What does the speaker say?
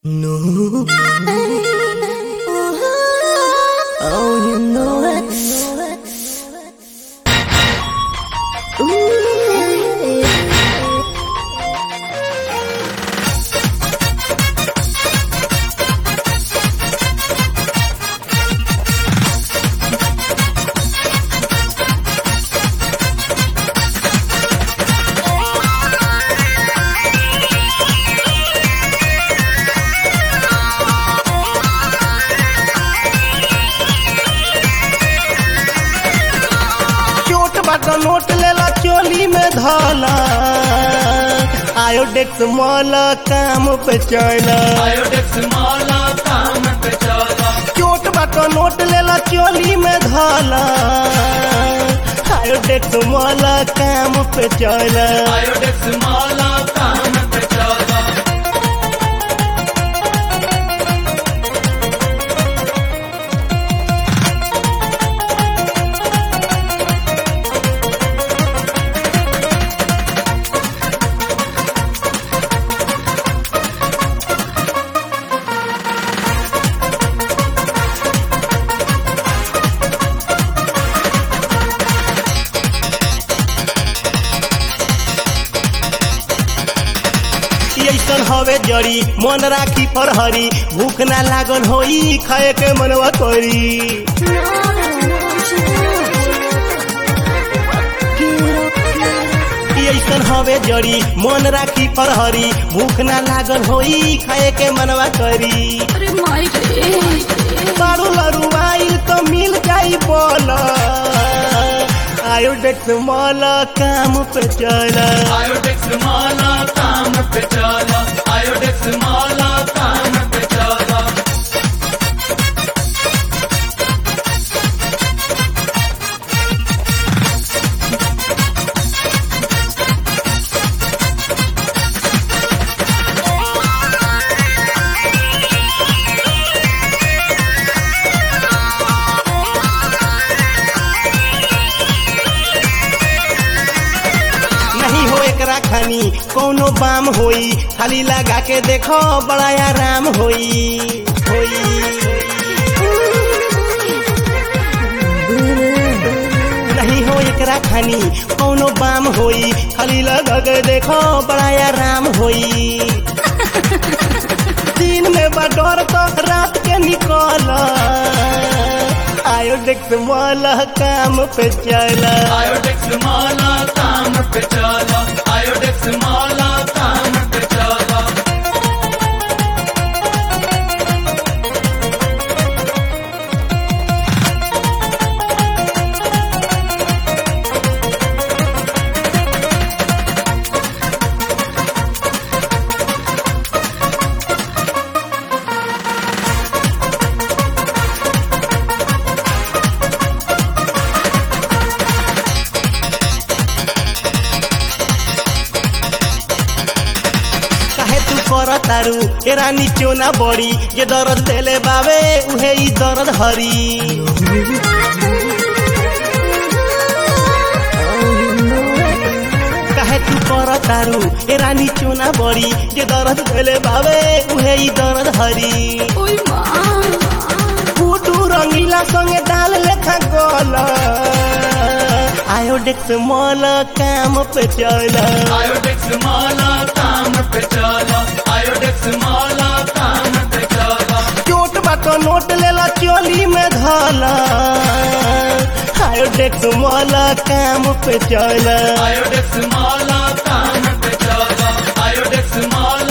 No. Oh, you know it. चोट बाट note लेला चोली में धला आयोडेक्स मॉल काम पे चला आयोडेक्स माला काम पे चला चोट बाट नोट लेला चोली में धला आयोडेक्स मॉल काम पे चला आयोडेक्स माला काम पे चला ऐसन हवे जड़ी मन राखी फरहरी भूख ना लागल होई खाए के मनवा करी ऐसन हवे जड़ी मन राखी फरहरी भूख ना लागल होई खाए के मनवा करी अरे माई रे बारू लरू आइल तो मिल जाई बोल आयोडेक्स मॉल काम पे चला आयोडेक्स माला काम पे चला आयोडेक्स माला काम पे चला नहीं हो एकरा खानी कोनो बाम होई खाली लगा के देखो बड़ा आराम होई होई नहीं हो एकरा खानी कोनो बाम होई खाली लगा के देखो बड़ा आराम होई दिन में बडोर तो रात के निकल आयोडेक्स मॉल काम पे चला आयोडेक्स माला काम पे चला आयोडेक्स माला काम पे चला काहे तू कर तारू ए रानी क्यों ना बड़ी जे दर्द देले बावे उहे ई दर्द हरी काहे तू कर तारू ए रानी क्यों ना बड़ी जे दर्द देले बावे उहे ई दर्द हरी ओई माँ फूटू रंगीला संगे डाल लेखा गोल आयोडेक्स मॉल काम पे चला आयोडेक्स माला काम पे चला आयोडेक्स माला काम पे चला चोट बाट नोट लेला चोली में धला आयोडेक्स मॉल काम पे चला आयोडेक्स माला काम पे चला आयोडेक्स माला